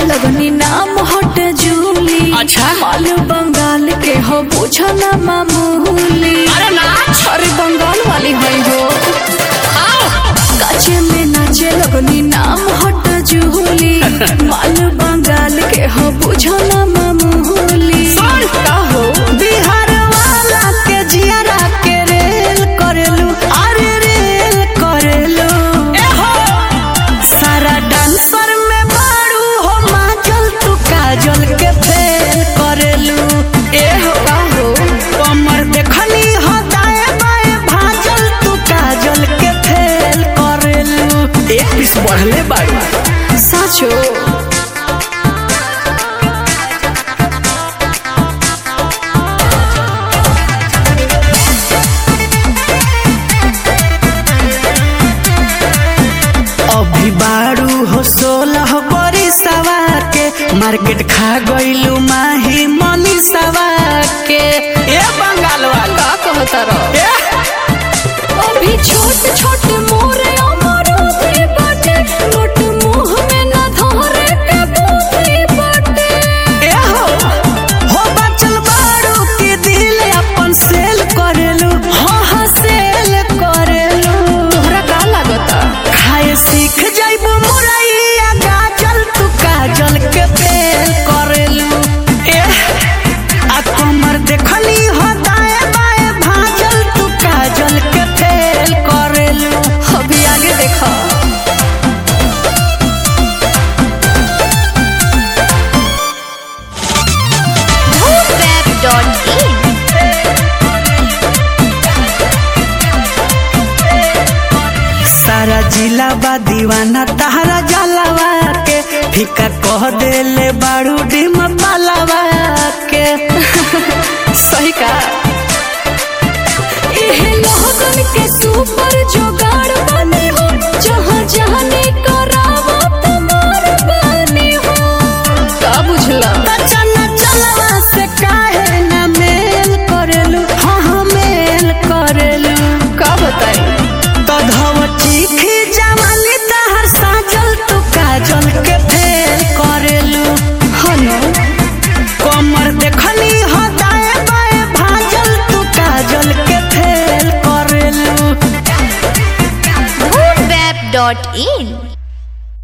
लगनी नाम हट जूली अच्छा। माल बंगाल के हो बुझो ना मामूली अरे नाच अरे बंगाल वाली है हो आओ काचे में नाचे लगनी नाम हट जूली माल बंगाल के हो बुझो ना मामूली सुन। का हो बिहार वाला के जियारा के रेल करेलू अरे रेल करेलू ए हो सारा डांसर में बारू हो माचल तू काजल के फेल करेलू ए हो का हो कमर देखनी हो दाएं बाएं भाजल तू काजल के फेल करेलू एक पीस बढ़ले बाड़ी साचो अभी बारू हो सोलह बड़ी सवा के मार्केट खा गईलू माही मनी सवा के ए बंगाल वाला का कहता रहो ए अभी छोट छोट मोरे अमरूदी बाटे नोट मुंह में ना धरे के बूटी बाटे ए हो हो बचल बारू के दिल अपन सेल करेलू हाँ हाँ सेल करेलू तोहरा का लागता खाए सीख जाइबू मुरैया गाजल तू काजल के फेल करेलू ए आ कमर देखली हो दाएं बाएं भाजल तू काजल के फेल करेलू अभी आगे देखा www.in सारा जिला बा दीवाना तहरा जलावा के फीका कह देले बारू डिम पालावा के सही का एहे लोगन के सुपर जोगाड़ बने हो जहाँ जहाँ करावो तमार बने हो का बुझला चना चलवा से काहे ना मेल करेलू हाँ हाँ मेल करेलू का बताई तो धव चीखी जवानी तहर साजल तू काजल के फेल करेलू हनो कमर देखनी हो दाएं बाएं भाजल तू काजल के फेल करेलू www.in